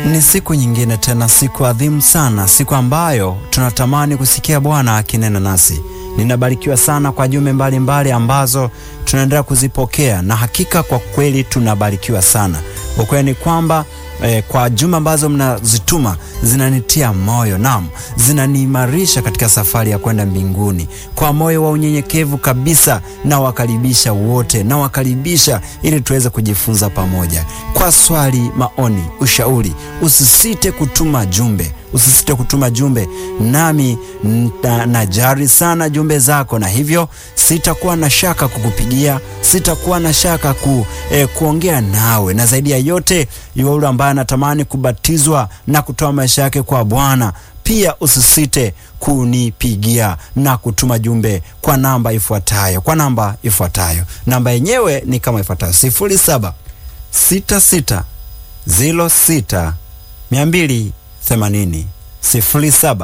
Ni siku nyingine tena, siku adhimu sana, siku ambayo tunatamani kusikia Bwana akinena nasi. Ninabarikiwa sana kwa jumbe mbalimbali ambazo tunaendelea kuzipokea, na hakika kwa kweli tunabarikiwa sana. Ukweli ni kwamba eh, kwa jumbe ambazo mnazituma zinanitia moyo, naam, zinaniimarisha katika safari ya kwenda mbinguni. Kwa moyo wa unyenyekevu kabisa, na wakaribisha wote, na wakaribisha ili tuweze kujifunza pamoja. Kwa swali, maoni, ushauri, usisite kutuma jumbe usisite kutuma jumbe, nami najari sana jumbe zako, na hivyo sitakuwa na shaka kukupigia, sitakuwa na shaka ku, eh, kuongea nawe, na zaidi ya yote yule ambaye anatamani kubatizwa na kutoa maisha yake kwa Bwana pia usisite kunipigia na kutuma jumbe kwa namba ifuatayo, kwa namba ifuatayo. Namba yenyewe ni kama ifuatayo: sifuri saba sita sita ziro sita mia mbili themanini sifuri saba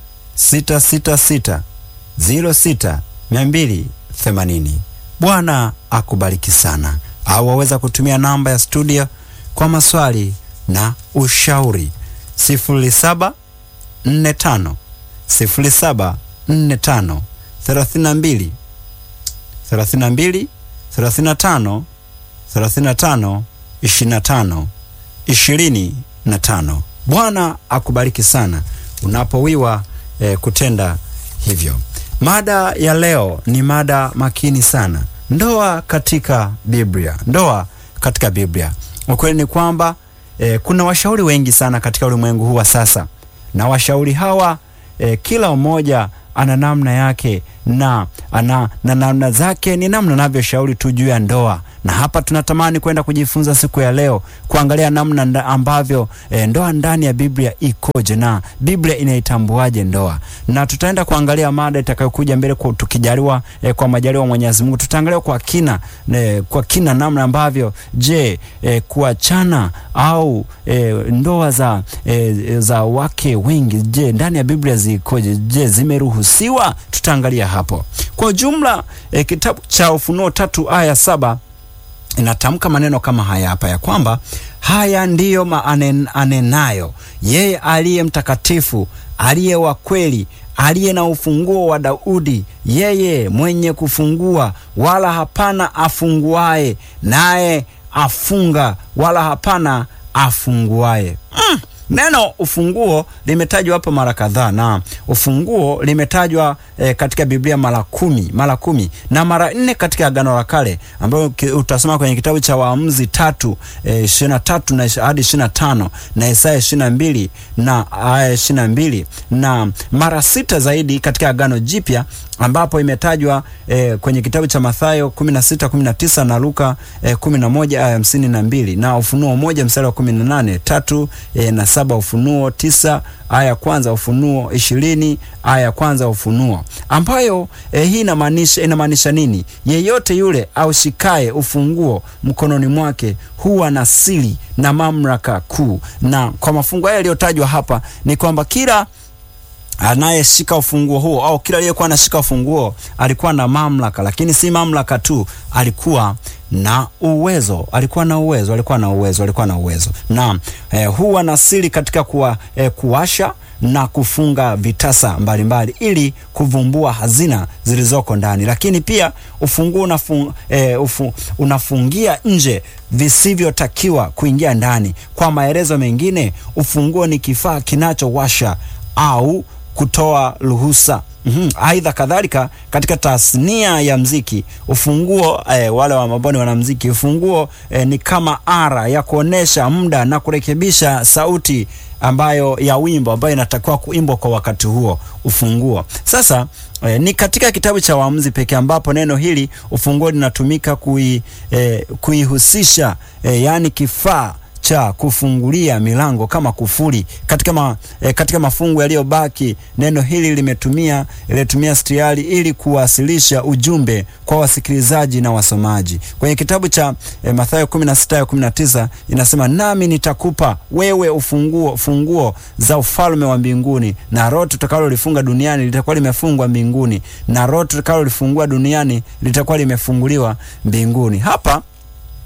sita sita sita ziro sita mia mbili themanini. Bwana akubariki sana. Au waweza kutumia namba ya studio kwa maswali na ushauri sifuri saba nne tano sifuri saba nne tano thelathini na mbili thelathini na mbili thelathini na tano thelathini na tano ishirini na tano ishirini na tano. Bwana akubariki sana unapowiwa eh, kutenda hivyo. Mada ya leo ni mada makini sana, ndoa katika Biblia. Ndoa katika Biblia. Ukweli ni kwamba eh, kuna washauri wengi sana katika ulimwengu huu wa sasa, na washauri hawa eh, kila mmoja ana namna yake na ana na namna zake ni namna navyoshauri tu juu ya ndoa na hapa tunatamani kwenda kujifunza siku ya leo kuangalia namna ambavyo e, ndoa ndani ya Biblia ikoje na Biblia inaitambuaje ndoa, na tutaenda kuangalia mada itakayokuja mbele kwa, tukijaliwa e, kwa majaliwa Mwenyezi Mungu tutaangalia kwa kina e, kwa kina namna ambavyo je, e, kuachana au e, ndoa za e, za wake wengi je, ndani ya Biblia zikoje? Je, zimeruhusiwa? Tutaangalia hapo kwa ujumla. E, kitabu cha Ufunuo tatu aya saba inatamka maneno kama haya hapa ya kwamba haya ndiyo maanenayo yeye aliye mtakatifu, aliye wa kweli, aliye na ufunguo wa Daudi, yeye mwenye kufungua, wala hapana afunguaye, naye afunga, wala hapana afunguaye. mm. Neno ufunguo limetajwa hapa mara kadhaa, na ufunguo limetajwa e, katika Biblia mara kumi mara kumi na mara nne katika Agano la Kale, ambayo utasoma kwenye kitabu cha Waamuzi tatu ishirini na tatu na hadi ishirini na tano na Isaya ishirini na mbili na aya ishirini na mbili na mara sita zaidi katika Agano Jipya ambapo imetajwa e, kwenye kitabu cha Mathayo kumi na sita kumi na tisa na Luka e, kumi na moja aya hamsini na mbili na Ufunuo moja mstari wa kumi na nane tatu e, na saba Ufunuo tisa aya ya kwanza Ufunuo ishirini aya ya kwanza Ufunuo ambayo e, hii inamaanisha inamaanisha nini? Yeyote yule aushikaye ufunguo mkononi mwake huwa na siri na mamlaka kuu. Na kwa mafungu haya yaliyotajwa hapa ni kwamba kila anayeshika ufunguo huo au kila aliyekuwa anashika ufunguo alikuwa na mamlaka, lakini si mamlaka tu, alikuwa na uwezo, alikuwa na uwezo, alikuwa na uwezo, alikuwa na uwezo na eh, huwa na siri katika kuwa, eh, kuwasha na kufunga vitasa mbalimbali mbali, ili kuvumbua hazina zilizoko ndani, lakini pia ufunguo unafung, eh, ufu, unafungia nje visivyotakiwa kuingia ndani. Kwa maelezo mengine, ufunguo ni kifaa kinachowasha au kutoa ruhusa. Mm -hmm. Aidha kadhalika katika tasnia ya mziki ufunguo eh, wale wa maboni wanamziki ufunguo eh, ni kama ara ya kuonesha muda na kurekebisha sauti ambayo ya wimbo ambayo inatakiwa kuimbwa kwa wakati huo ufunguo. Sasa eh, ni katika kitabu cha Waamuzi pekee ambapo neno hili ufunguo linatumika kui, eh, kuihusisha eh, yaani kifaa cha kufungulia milango kama kufuli. Katika, ma, e, katika mafungu yaliyobaki neno hili limetumia limetumia stiari ili kuwasilisha ujumbe kwa wasikilizaji na wasomaji. Kwenye kitabu cha e, Mathayo 16 ya 19 inasema, nami nitakupa wewe ufunguo funguo za ufalme wa mbinguni, na roho tutakalolifunga duniani litakuwa limefungwa mbinguni, na roho tutakalolifungua duniani litakuwa limefunguliwa mbinguni. Hapa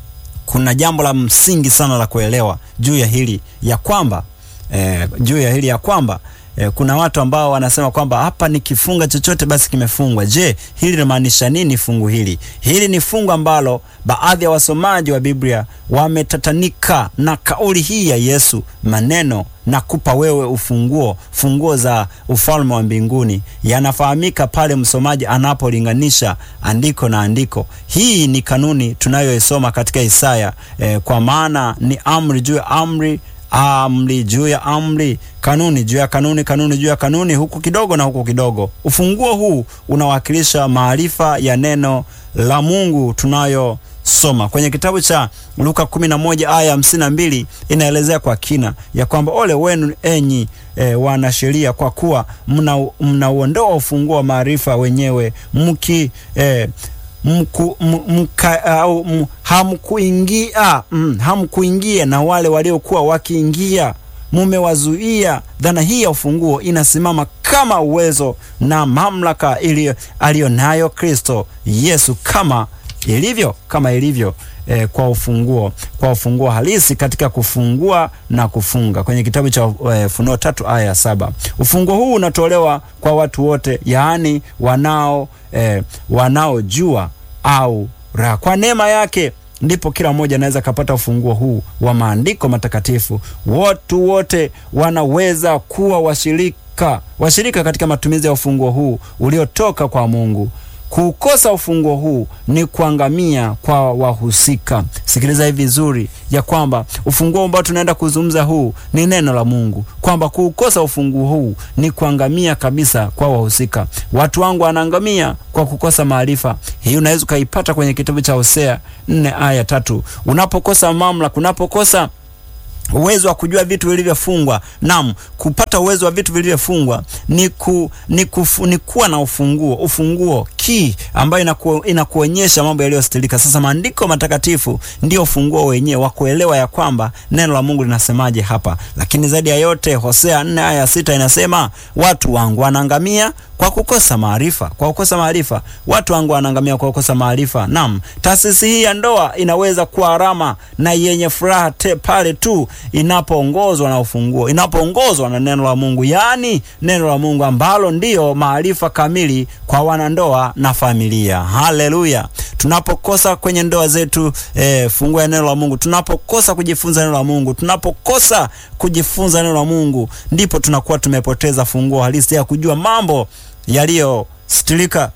kuna jambo la msingi sana la kuelewa juu ya hili ya kwamba eh, juu ya hili ya kwamba eh, kuna watu ambao wanasema kwamba hapa nikifunga chochote basi kimefungwa. Je, hili linamaanisha nini fungu hili? Hili ni fungu ambalo baadhi ya wasomaji wa Biblia wametatanika na kauli hii ya Yesu, maneno na kupa wewe ufunguo, funguo za ufalme wa mbinguni, yanafahamika pale msomaji anapolinganisha andiko na andiko. Hii ni kanuni tunayoisoma katika Isaya eh, kwa maana ni amri juu ya amri amri juu ya amri, kanuni juu ya kanuni, kanuni juu ya kanuni, huku kidogo na huku kidogo. Ufunguo huu unawakilisha maarifa ya neno la Mungu tunayosoma kwenye kitabu cha Luka 11 aya 52, inaelezea kwa kina ya kwamba ole wenu enyi e, wanasheria, kwa kuwa mnauondoa ufunguo wa maarifa wenyewe mki e, mku, mka, au, m, hamkuingia mm, hamkuingia na wale waliokuwa wakiingia mumewazuia. Dhana hii ya ufunguo inasimama kama uwezo na mamlaka aliyo nayo Kristo Yesu kama ilivyo kama ilivyo eh, kwa ufunguo kwa ufunguo halisi katika kufungua na kufunga kwenye kitabu cha eh, Funuo tatu aya ya saba. Ufunguo huu unatolewa kwa watu wote, yaani wanao eh, wanaojua au raha. Kwa neema yake ndipo kila mmoja anaweza kapata ufunguo huu wa maandiko matakatifu. Watu wote wanaweza kuwa washirika washirika katika matumizi ya ufunguo huu uliotoka kwa Mungu. Kuukosa ufunguo huu ni kuangamia kwa wahusika. Sikiliza hivi vizuri, ya kwamba ufunguo ambao tunaenda kuzungumza huu ni neno la Mungu, kwamba kuukosa ufunguo huu ni kuangamia kabisa kwa wahusika. Watu wangu wanaangamia kwa kukosa maarifa. Hii unaweza ukaipata kwenye kitabu cha Hosea nne aya tatu. Unapokosa mamlaka, unapokosa uwezo wa kujua vitu vilivyofungwa. Naam, kupata uwezo wa vitu vilivyofungwa ni, ku, ni, kufu, ni kuwa na ufunguo, ufunguo key ambayo inaku, inakuonyesha mambo yaliyostilika. Sasa maandiko matakatifu ndio ufunguo wenyewe wa kuelewa ya kwamba neno la Mungu linasemaje hapa. Lakini zaidi ya yote, Hosea 4 aya sita inasema watu wangu wanaangamia kwa kukosa maarifa, kwa kukosa maarifa. Watu wangu wanaangamia kwa kukosa maarifa. Naam, taasisi hii ya ndoa inaweza kuwa harama na yenye furaha pale tu inapoongozwa na ufunguo, inapoongozwa na neno la Mungu, yaani neno la Mungu ambalo ndiyo maarifa kamili kwa wanandoa na familia. Haleluya! Tunapokosa kwenye ndoa zetu eh, funguo ya neno la Mungu, tunapokosa kujifunza neno la Mungu, tunapokosa kujifunza neno la Mungu, ndipo tunakuwa tumepoteza funguo halisi ya kujua mambo yaliyostilika.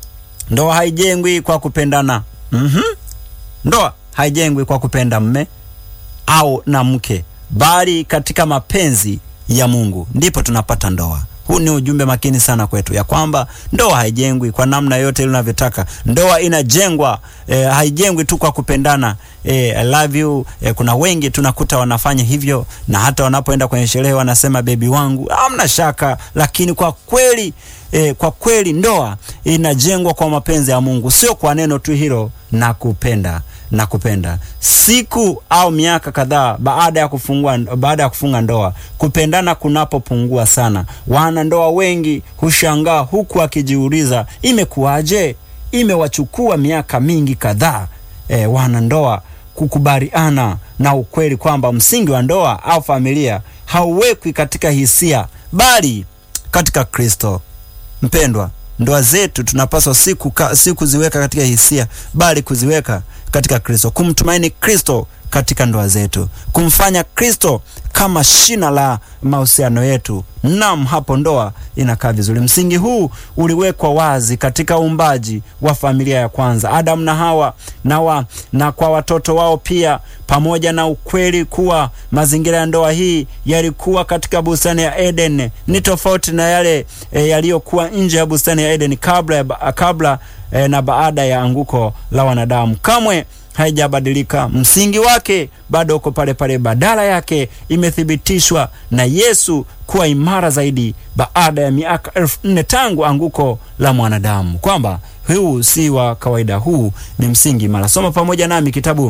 Ndoa haijengwi kwa kupendana. mm-hmm. Ndoa haijengwi kwa kupenda mme au na mke, bali katika mapenzi ya Mungu ndipo tunapata ndoa. Huu ni ujumbe makini sana kwetu, ya kwamba ndoa haijengwi kwa namna yote ile unavyotaka. Ndoa inajengwa eh, haijengwi tu kwa kupendana eh, I love you eh, kuna wengi tunakuta wanafanya hivyo, na hata wanapoenda kwenye sherehe wanasema bebi wangu, hamna shaka, lakini kwa kweli eh, kwa kweli ndoa inajengwa kwa mapenzi ya Mungu, sio kwa neno tu hilo na kupenda na kupenda. Siku au miaka kadhaa baada ya kufungua, baada ya kufunga ndoa, kupendana kunapopungua sana, wanandoa wengi hushangaa huku akijiuliza imekuwaje? Imewachukua miaka mingi kadhaa e, wanandoa kukubaliana na ukweli kwamba msingi wa ndoa au familia hauwekwi katika hisia, bali katika Kristo. Mpendwa, ndoa zetu tunapaswa si si kuziweka katika hisia, bali kuziweka katika Kristo, kumtumaini Kristo katika ndoa zetu, kumfanya Kristo kama shina la mahusiano yetu. Naam, hapo ndoa inakaa vizuri. Msingi huu uliwekwa wazi katika uumbaji wa familia ya kwanza, Adamu na Hawa na, wa, na kwa watoto wao pia, pamoja na ukweli kuwa mazingira ya ndoa hii yalikuwa katika bustani ya Eden ni tofauti na yale e, yaliyokuwa nje ya bustani ya Eden kabla, kabla e, na baada ya anguko la wanadamu. Kamwe haijabadilika. Msingi wake bado uko pale pale, badala yake imethibitishwa na Yesu kuwa imara zaidi baada ya miaka elfu nne tangu anguko la mwanadamu, kwamba huu si wa kawaida, huu ni msingi imara. Soma pamoja nami kitabu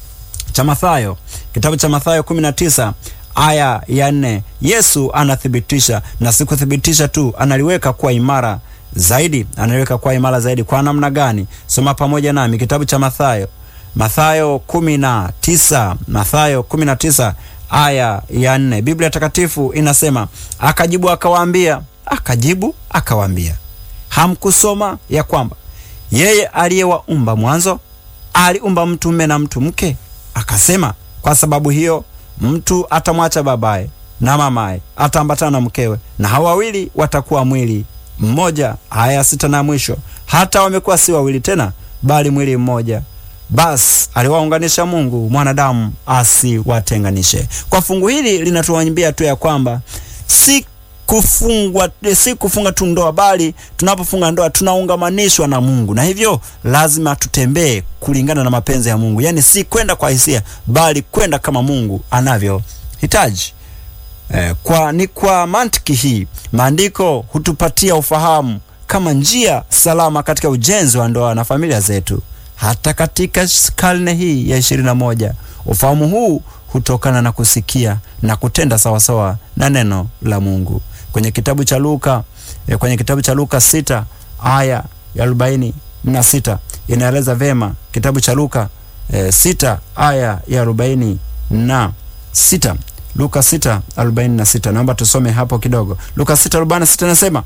cha Mathayo, kitabu cha Mathayo 19 aya ya nne. Yesu anathibitisha na si kuthibitisha tu, analiweka kuwa imara zaidi, analiweka kuwa imara zaidi. Kwa namna gani? Soma pamoja nami kitabu cha Mathayo Mathayo kumi na tisa Mathayo kumi na tisa aya ya nne Biblia Takatifu inasema akajibu akawaambia, akajibu akawaambia, hamkusoma ya kwamba yeye aliyewaumba mwanzo aliumba mtu mume na mtu mke? Akasema, kwa sababu hiyo mtu atamwacha babaye na mamaye, ataambatana na mkewe, na hao wawili watakuwa mwili mmoja. Aya sita na mwisho, hata wamekuwa si wawili tena, bali mwili mmoja. Basi aliwaunganisha Mungu, mwanadamu asiwatenganishe. Kwa fungu hili linatuambia tu ya kwamba si kufungwa si kufunga tu ndoa, bali tunapofunga ndoa tunaungamanishwa na Mungu, na hivyo lazima tutembee kulingana na mapenzi ya Mungu, yaani si kwenda kwa hisia, bali kwenda kama Mungu anavyohitaji. Eh, kwa ni kwa mantiki hii maandiko hutupatia ufahamu kama njia salama katika ujenzi wa ndoa na familia zetu. Hata katika karne hii ya ishirini na moja ufahamu huu hutokana na kusikia na kutenda sawasawa na neno la Mungu. Kwenye kitabu cha Luka eh, kwenye kitabu cha Luka sita aya ya arobaini na sita inaeleza vema. Kitabu cha Luka eh, sita aya ya arobaini na sita Luka sita arobaini na sita Naomba tusome hapo kidogo. Luka sita arobaini na sita nasema,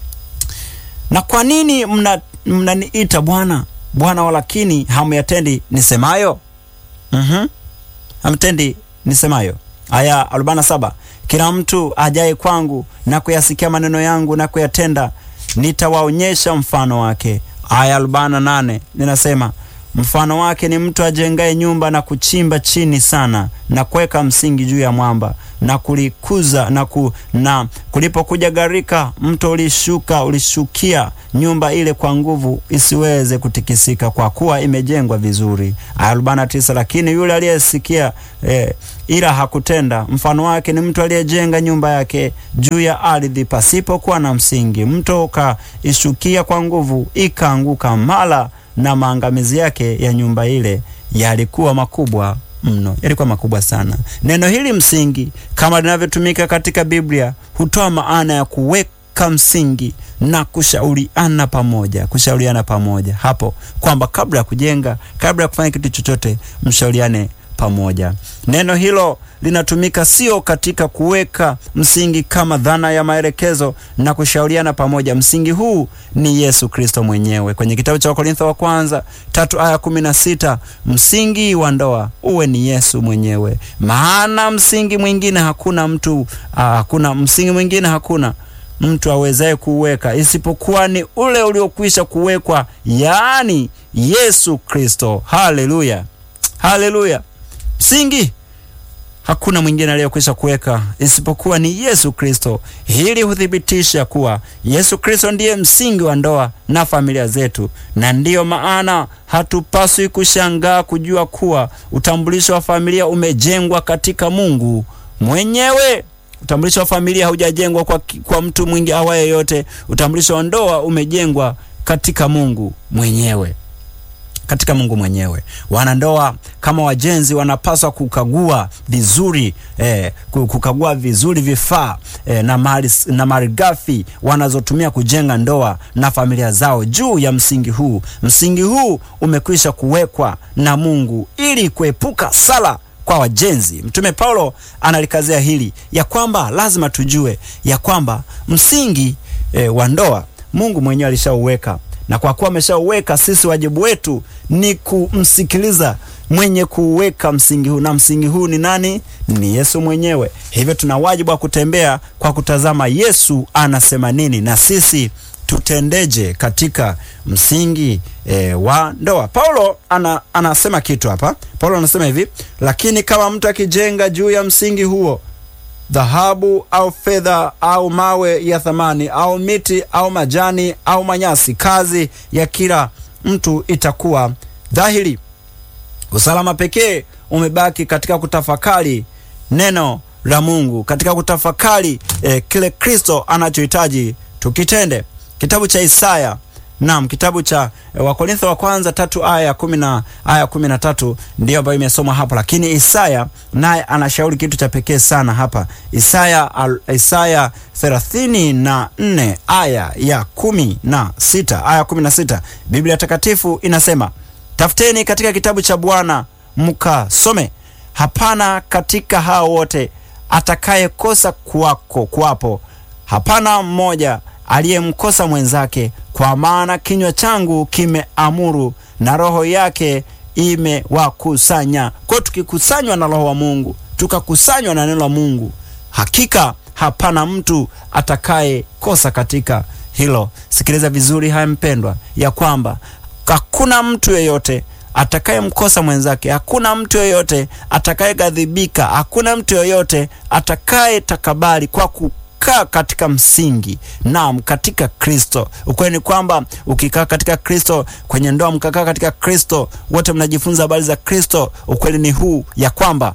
na kwa nini mnaniita mna Bwana Bwana, walakini hamyatendi nisemayo? mm-hmm. hamtendi nisemayo. Aya 47 kila mtu ajaye kwangu na kuyasikia maneno yangu na kuyatenda, nitawaonyesha mfano wake. Aya 48 ninasema mfano wake ni mtu ajengaye nyumba na kuchimba chini sana na kuweka msingi juu ya mwamba na kulikuza na, ku, na kulipokuja gharika, mto ulishuka ulishukia nyumba ile kwa nguvu, isiweze kutikisika, kwa kuwa imejengwa vizuri. Aya 49 lakini yule aliyesikia eh, ila hakutenda, mfano wake ni mtu aliyejenga nyumba yake juu ya ardhi pasipokuwa na msingi, mto ukaishukia kwa nguvu, ikaanguka mara na maangamizi yake ya nyumba ile yalikuwa makubwa mno, yalikuwa makubwa sana. Neno hili msingi, kama linavyotumika katika Biblia, hutoa maana ya kuweka msingi na kushauriana pamoja, kushauriana pamoja hapo, kwamba kabla ya kujenga, kabla ya kufanya kitu chochote, mshauriane pamoja. Neno hilo linatumika sio katika kuweka msingi kama dhana ya maelekezo na kushauriana pamoja. Msingi huu ni Yesu Kristo mwenyewe. Kwenye kitabu cha Wakorintho wa kwanza tatu aya kumi na sita msingi wa ndoa uwe ni Yesu mwenyewe, maana msingi mwingine hakuna mtu aa, hakuna msingi mwingine hakuna mtu awezaye kuuweka isipokuwa ni ule uliokwisha kuwekwa, yaani Yesu Kristo. Haleluya, haleluya! Msingi hakuna mwingine aliyekwisha kuweka isipokuwa ni Yesu Kristo. Hili huthibitisha kuwa Yesu Kristo ndiye msingi wa ndoa na familia zetu, na ndiyo maana hatupaswi kushangaa kujua kuwa utambulisho wa familia umejengwa katika Mungu mwenyewe. Utambulisho wa familia haujajengwa kwa, kwa mtu mwingi awaye yote. Utambulisho wa ndoa umejengwa katika Mungu mwenyewe katika Mungu mwenyewe. Wanandoa kama wajenzi wanapaswa kukagua vizuri eh, kukagua vizuri vifaa eh, na mali na malighafi wanazotumia kujenga ndoa na familia zao juu ya msingi huu. Msingi huu umekwisha kuwekwa na Mungu ili kuepuka sala kwa wajenzi. Mtume Paulo analikazia hili ya kwamba lazima tujue ya kwamba msingi eh, wa ndoa Mungu mwenyewe alishauweka na kwa kuwa ameshauweka, sisi wajibu wetu ni kumsikiliza mwenye kuweka msingi huu, na msingi huu ni nani? Ni Yesu mwenyewe. Hivyo tuna wajibu wa kutembea kwa kutazama Yesu anasema nini na sisi tutendeje katika msingi e, wa ndoa. Paulo ana, anasema kitu hapa. Paulo anasema hivi, lakini kama mtu akijenga juu ya msingi huo dhahabu au fedha au mawe ya thamani au miti au majani au manyasi, kazi ya kila mtu itakuwa dhahiri. Usalama pekee umebaki katika kutafakari neno la Mungu, katika kutafakari eh, kile Kristo anachohitaji tukitende. Kitabu cha Isaya Naam, kitabu cha e, Wakorintho wa kwanza tatu aya kumi na aya kumi na tatu ndiyo ambayo imesomwa hapo, lakini Isaya naye anashauri kitu cha pekee sana hapa. Isaya al, Isaya thelathini na nne aya ya kumi na sita aya kumi na sita Biblia Takatifu inasema Tafuteni katika kitabu cha Bwana mkasome. Hapana katika hao wote atakayekosa kuwako kuwapo, hapana mmoja aliyemkosa mwenzake, kwa maana kinywa changu kimeamuru na roho yake imewakusanya. Kwa hiyo tukikusanywa na roho wa Mungu, tukakusanywa na neno la Mungu, hakika hapana mtu atakayekosa katika hilo. Sikiliza vizuri haya mpendwa, ya kwamba hakuna mtu yeyote atakayemkosa mwenzake, hakuna mtu yeyote atakayeghadhibika, hakuna mtu yeyote atakayetakabali kwa kukaa katika msingi, naam, katika Kristo. Ukweli ni kwamba ukikaa katika Kristo, kwenye ndoa mkakaa katika Kristo, wote mnajifunza habari za Kristo. Ukweli ni huu ya kwamba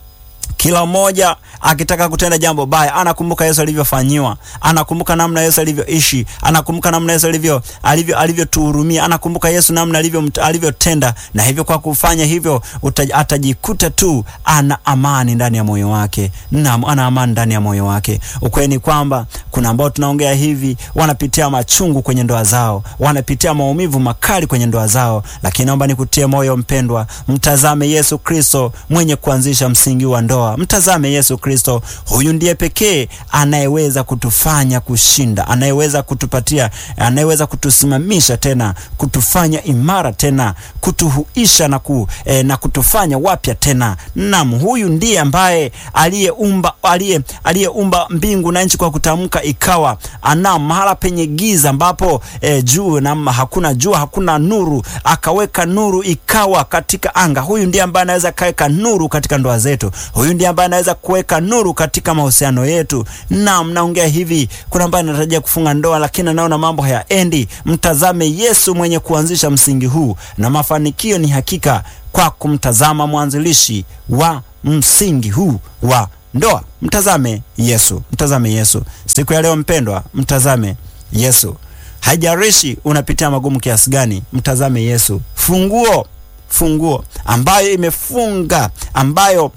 kila mmoja akitaka kutenda jambo baya anakumbuka Yesu alivyofanyiwa, anakumbuka namna Yesu alivyoishi, anakumbuka namna Yesu alivyo alivyo alivyotuhurumia, anakumbuka Yesu namna alivyo alivyotenda, na hivyo kwa kufanya hivyo uta, atajikuta tu ana amani ndani ya moyo wake. Naam, ana amani ndani ya moyo wake. Ukweli ni kwamba kuna ambao tunaongea hivi wanapitia machungu kwenye ndoa zao, wanapitia maumivu makali kwenye ndoa zao, lakini naomba nikutie moyo mpendwa, mtazame Yesu Kristo mwenye kuanzisha msingi wa ndoa. Mtazame Yesu Kristo, huyu ndiye pekee anayeweza kutufanya kushinda, anayeweza kutupatia, anayeweza kutusimamisha tena, kutufanya imara tena, kutuhuisha na, ku, eh, na kutufanya wapya tena. Naam, huyu ndiye ambaye aliyeumba aliye aliyeumba mbingu na nchi kwa kutamka ikawa. Naam, mahala penye giza ambapo eh, juu na hakuna jua hakuna nuru, akaweka nuru ikawa katika anga. Huyu ndiye ambaye anaweza kaweka nuru katika ndoa zetu. Huyu ndiye ambaye anaweza kuweka nuru katika mahusiano yetu. Naam, naongea hivi, kuna ambaye anatarajia kufunga ndoa lakini anaona mambo hayaendi. Mtazame Yesu mwenye kuanzisha msingi huu, na mafanikio ni hakika kwa kumtazama mwanzilishi wa msingi huu wa ndoa. Mtazame Yesu, mtazame Yesu siku ya leo mpendwa, mtazame Yesu. Haijalishi unapitia magumu kiasi gani, mtazame Yesu. Funguo funguo ambayo imefunga ambayo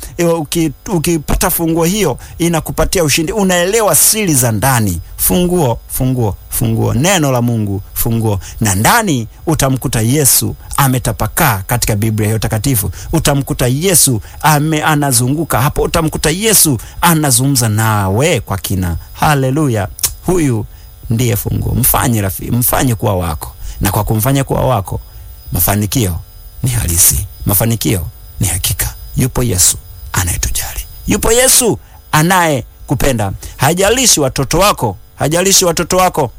ukipata uki funguo hiyo inakupatia ushindi. Unaelewa siri za ndani. Funguo, funguo, funguo, neno la Mungu, funguo. Na ndani utamkuta Yesu ametapakaa katika Biblia hiyo takatifu. Utamkuta Yesu ame anazunguka hapo, utamkuta Yesu anazungumza nawe kwa kina. Haleluya! Huyu ndiye funguo. Mfanye rafiki, mfanye kuwa wako, na kwa kumfanya kuwa wako mafanikio ni halisi, mafanikio ni hakika. Yupo Yesu anayetujali, yupo Yesu anayekupenda. Hajalishi watoto wako, hajalishi watoto wako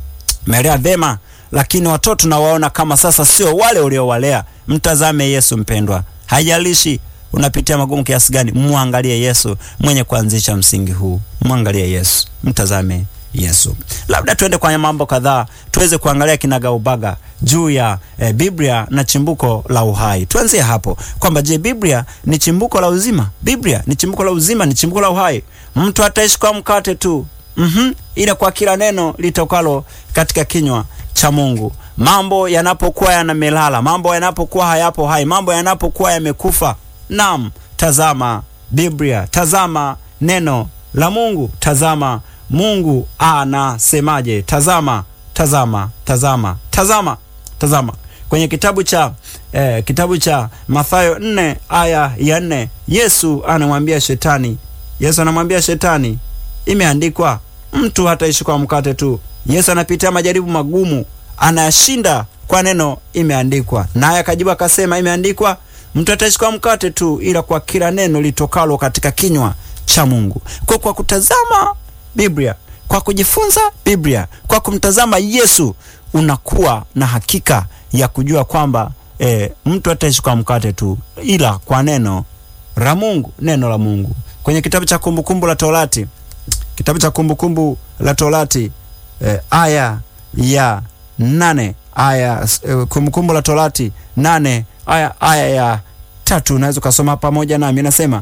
melea vema, lakini watoto nawaona kama sasa sio wale uliowalea. Mtazame Yesu mpendwa, hajalishi unapitia magumu kiasi gani, mwangalie Yesu mwenye kuanzisha msingi huu. Mwangalie Yesu, mtazame Yesu. Labda tuende kwenye mambo kadhaa tuweze kuangalia kinagaubaga juu ya e, Biblia na chimbuko la uhai. Tuanzie hapo kwamba je, Biblia ni chimbuko la uzima? Biblia ni chimbuko la uzima, ni chimbuko la uhai. Mtu ataishi kwa mkate tu, mhm, ila kwa kila neno litokalo katika kinywa cha Mungu. Mambo yanapokuwa yanamelala, mambo yanapokuwa hayapo hai, mambo yanapokuwa yamekufa, naam, tazama Biblia, tazama neno la Mungu, tazama Mungu anasemaje? Tazama, tazama, tazama, tazama, tazama kwenye kitabu cha eh, kitabu cha Mathayo nne aya ya nne Yesu anamwambia shetani, Yesu anamwambia shetani, imeandikwa mtu hataishi kwa mkate tu. Yesu anapitia majaribu magumu, anashinda kwa neno imeandikwa. Naye akajibu akasema, imeandikwa mtu hataishi kwa mkate tu, ila kwa kila neno litokalo katika kinywa cha Mungu. Kwa kwa kutazama Biblia, kwa kujifunza Biblia, kwa kumtazama Yesu, unakuwa na hakika ya kujua kwamba e, mtu hataishi kwa mkate tu, ila kwa neno la Mungu, neno la Mungu. Kwenye kitabu cha Kumbukumbu la Torati, kitabu cha Kumbukumbu la Torati e, aya ya nane aya e, Kumbukumbu la Torati nane aya, aya ya tatu, unaweza ukasoma pamoja nami, inasema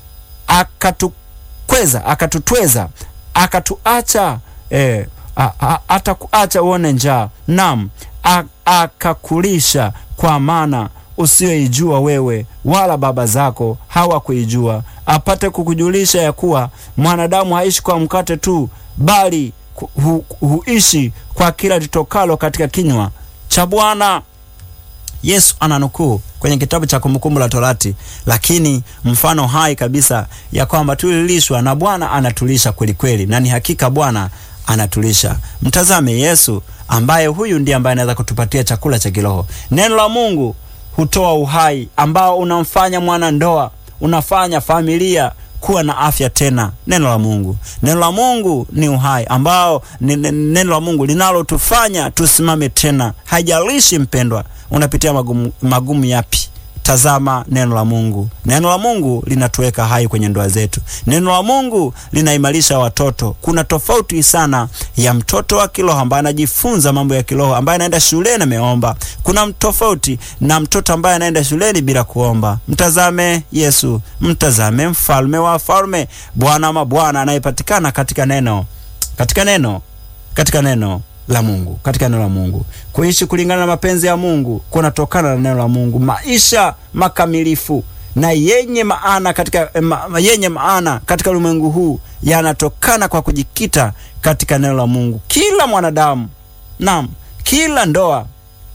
akatukweza akatutweza akatuacha eh, atakuacha uone njaa, nam akakulisha kwa maana usiyoijua wewe wala baba zako hawakuijua, apate kukujulisha ya kuwa mwanadamu haishi kwa mkate tu, bali hu, huishi kwa kila litokalo katika kinywa cha Bwana. Yesu ananukuu kwenye kitabu cha Kumbukumbu la Torati, lakini mfano hai kabisa ya kwamba tulilishwa na Bwana anatulisha kweli kweli, na ni hakika Bwana anatulisha. Mtazame Yesu ambaye huyu ndiye ambaye anaweza kutupatia chakula cha kiroho. Neno la Mungu hutoa uhai ambao unamfanya mwana ndoa, unafanya familia kuwa na afya tena. Neno la Mungu, neno la Mungu ni uhai ambao ni neno la Mungu linalotufanya tusimame tena. Haijalishi mpendwa, unapitia magumu, magumu yapi Tazama neno la Mungu. Neno la Mungu linatuweka hai kwenye ndoa zetu. Neno la Mungu linaimarisha watoto. Kuna tofauti sana ya mtoto wa kiroho ambaye anajifunza mambo ya kiroho, ambaye anaenda shuleni ameomba. Kuna tofauti na mtoto ambaye anaenda shuleni bila kuomba. Mtazame Yesu, mtazame mfalme wa falme, Bwana wa Bwana anayepatikana katika neno, katika neno, katika neno la Mungu, katika neno la Mungu. Kuishi kulingana na mapenzi ya Mungu kunatokana na neno la Mungu. Maisha makamilifu na yenye maana katika ma, yenye maana katika ulimwengu huu yanatokana kwa kujikita katika neno la Mungu. Kila mwanadamu, naam, kila ndoa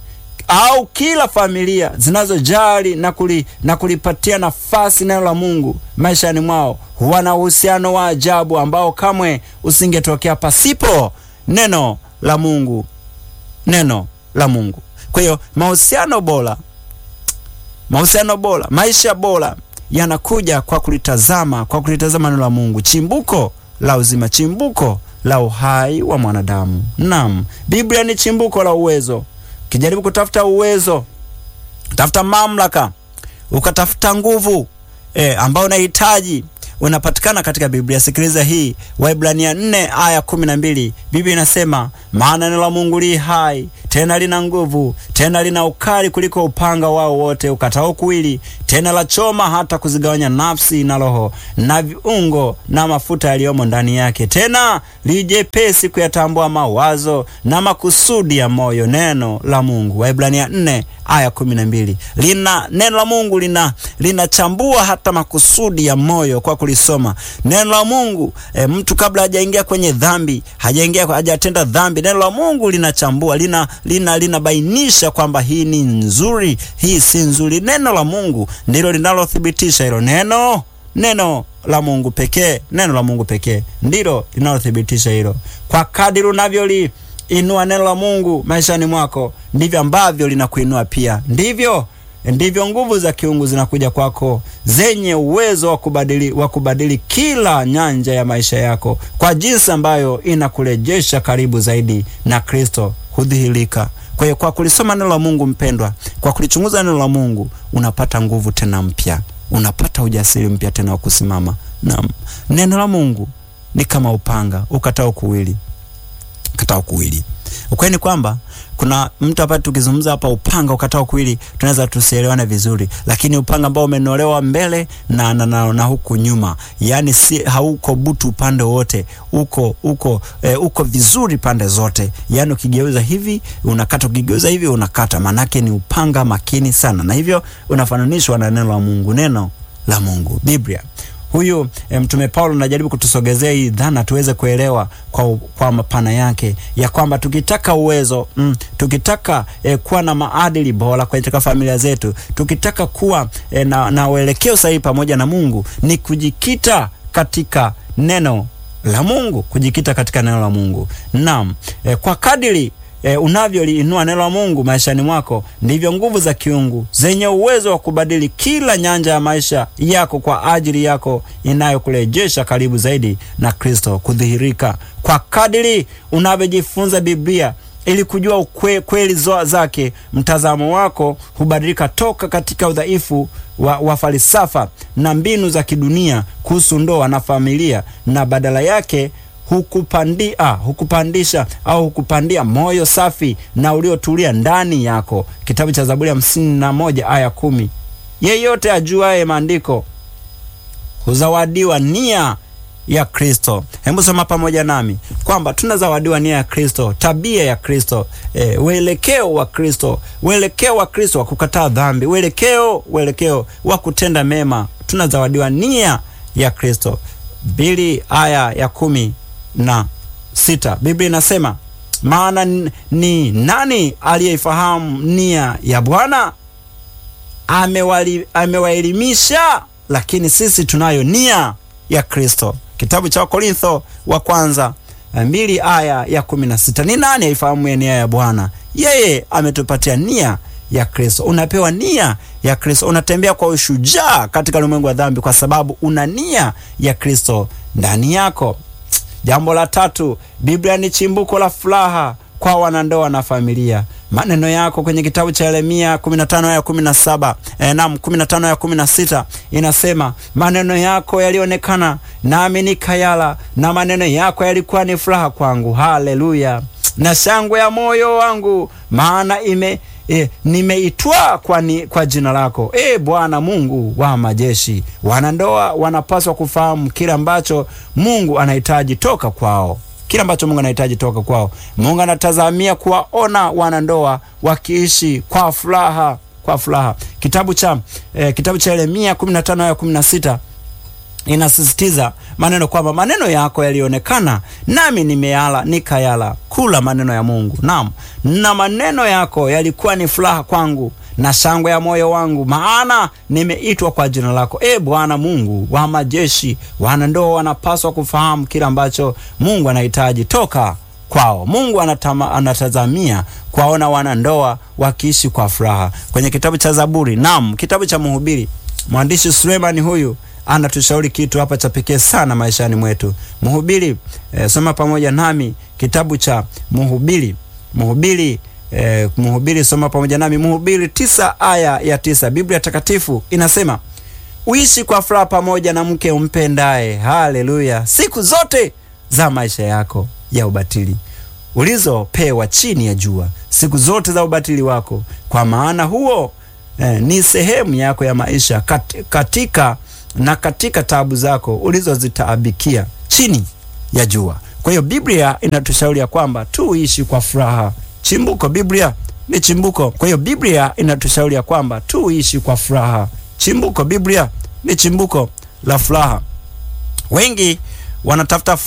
au kila familia zinazojali na, kuli, na kulipatia nafasi neno la Mungu maishani mwao huwa na uhusiano wa ajabu ambao kamwe usingetokea pasipo neno la Mungu, neno la Mungu. Kwa hiyo mahusiano bora, mahusiano bora, maisha bora yanakuja kwa kulitazama, kwa kulitazama neno la Mungu, chimbuko la uzima, chimbuko la uhai wa mwanadamu. Naam, Biblia ni chimbuko la uwezo. Ukijaribu kutafuta uwezo, tafuta mamlaka, ukatafuta nguvu e, ambayo unahitaji unapatikana katika Biblia. Sikiliza hii, Waibrania 4 aya kumi na mbili. Biblia inasema maana neno la Mungu li hai tena lina nguvu tena lina ukali kuliko upanga wao wote ukatao kuwili, tena la choma hata kuzigawanya nafsi na roho na viungo na mafuta yaliyomo ndani yake, tena lijepesi kuyatambua mawazo na makusudi ya moyo. Neno la Mungu, Waibrania 4 aya kumi na mbili. Lina neno la Mungu lina linachambua hata makusudi ya moyo kwa kulisoma neno la Mungu. E, mtu kabla hajaingia kwenye dhambi, hajaingia hajatenda dhambi, neno la Mungu linachambua, lina lina linabainisha kwamba hii ni nzuri, hii si nzuri. Neno la Mungu ndilo linalothibitisha hilo. Neno neno la Mungu pekee, neno la Mungu pekee ndilo linalothibitisha hilo. Kwa kadiri unavyoli inua neno la Mungu maishani mwako, ndivyo ambavyo linakuinua pia, ndivyo ndivyo nguvu za kiungu zinakuja kwako zenye uwezo wa kubadili, wa kubadili kila nyanja ya maisha yako kwa jinsi ambayo inakurejesha karibu zaidi na Kristo hudhihirika. Kwa hiyo kwa kulisoma neno la Mungu mpendwa, kwa kulichunguza neno la Mungu unapata nguvu tena mpya, unapata ujasiri mpya tena wa kusimama. Naam, neno la Mungu ni kama upanga ukatao kuwili, ukatao kuwili. Ukweli ni kwamba kuna mtu hapa tukizungumza hapa upanga ukatao kuwili, tunaweza tusielewane vizuri, lakini upanga ambao umenolewa mbele na, na, na, na huku nyuma, yani si hauko butu upande wote, uko uko e, uko vizuri pande zote, yani ukigeuza hivi unakata, ukigeuza hivi unakata, manake ni upanga makini sana, na hivyo unafananishwa na neno la Mungu, neno la Mungu, Biblia. Huyu e, Mtume Paulo anajaribu kutusogezea hii dhana tuweze kuelewa kwa, kwa mapana yake ya kwamba tukitaka uwezo mm, tukitaka e, kuwa na maadili bora katika familia zetu, tukitaka kuwa e, na, na uelekeo sahihi pamoja na Mungu ni kujikita katika neno la Mungu, kujikita katika neno la Mungu. Naam, e, kwa kadiri E, unavyoliinua neno la Mungu maishani mwako ndivyo nguvu za kiungu zenye uwezo wa kubadili kila nyanja ya maisha yako kwa ajili yako inayokurejesha karibu zaidi na Kristo kudhihirika. Kwa kadiri unavyojifunza Biblia ili kujua ukwe, kweli zake, mtazamo wako hubadilika toka katika udhaifu wa, wa falsafa na mbinu za kidunia kuhusu ndoa na familia na badala yake hukupandia hukupandisha au hukupandia moyo safi na uliotulia ndani yako. Kitabu cha Zaburi hamsini na moja aya kumi. Yeyote ajuaye maandiko huzawadiwa nia ya Kristo. Hebu soma pamoja nami kwamba tunazawadiwa nia ya Kristo, tabia ya Kristo, e, uelekeo wa Kristo, uelekeo wa Kristo wa kukataa dhambi, uelekeo uelekeo wa kutenda mema. Tunazawadiwa nia ya Kristo. Bili aya ya kumi na sita Biblia inasema maana ni nani aliyeifahamu nia ya Bwana? amewali- amewaelimisha, lakini sisi tunayo nia ya Kristo. Kitabu cha Wakorintho wa kwanza eh, mbili aya ya kumi na sita. Ni nani aifahamu nia ya Bwana? Yeye ametupatia nia ya Kristo. Unapewa nia ya Kristo, unatembea kwa ushujaa katika ulimwengu wa dhambi kwa sababu una nia ya Kristo ndani yako. Jambo la tatu, Biblia ni chimbuko la furaha kwa wanandoa na familia. Maneno yako kwenye kitabu cha Yeremia 15 aya 17, eh, naam 15 aya 16 inasema, maneno yako yalionekana nami nikayala, na maneno yako yalikuwa ni furaha kwangu. Haleluya! na shangwe ya moyo wangu, maana ime E, nimeitwa kwa, ni, kwa jina lako e Bwana Mungu wa majeshi. Wanandoa wanapaswa kufahamu kile ambacho Mungu anahitaji toka kwao, kile ambacho Mungu anahitaji toka kwao. Mungu anatazamia kuwaona wanandoa wakiishi kwa furaha, kwa furaha. Kitabu cha eh, kitabu cha Yeremia 15 aya 16 inasisitiza maneno kwamba maneno yako yalionekana nami nimeyala nikayala. Kula maneno ya Mungu. Naam, na maneno yako yalikuwa ni furaha kwangu na shangwe ya moyo wangu, maana nimeitwa kwa jina lako, e Bwana Mungu wa majeshi. Wanandoa wanapaswa kufahamu kile ambacho Mungu anahitaji toka kwao. Mungu anatama, anatazamia kuwaona wanandoa wakiishi kwa furaha. Kwenye kitabu cha Zaburi, naam, kitabu cha Mhubiri, mwandishi Sulemani huyu anatushauri kitu hapa cha pekee sana maishani mwetu. Mhubiri eh, soma pamoja nami kitabu cha Mhubiri, Mhubiri eh, Mhubiri, soma pamoja nami Mhubiri tisa aya ya tisa. Biblia takatifu inasema uishi kwa furaha pamoja na mke umpendaye, haleluya, siku zote za maisha yako ya ubatili ulizopewa chini ya jua, siku zote za ubatili wako, kwa maana huo eh, ni sehemu yako ya maisha kat, katika na katika taabu zako ulizozitaabikia chini ya jua. Kwa hiyo Biblia inatushauri ya kwamba tuishi kwa furaha. Chimbuko, Biblia ni chimbuko. Kwa hiyo Biblia inatushauri ya kwamba tuishi kwa furaha. Chimbuko, Biblia ni chimbuko la furaha. Wengi wanatafuta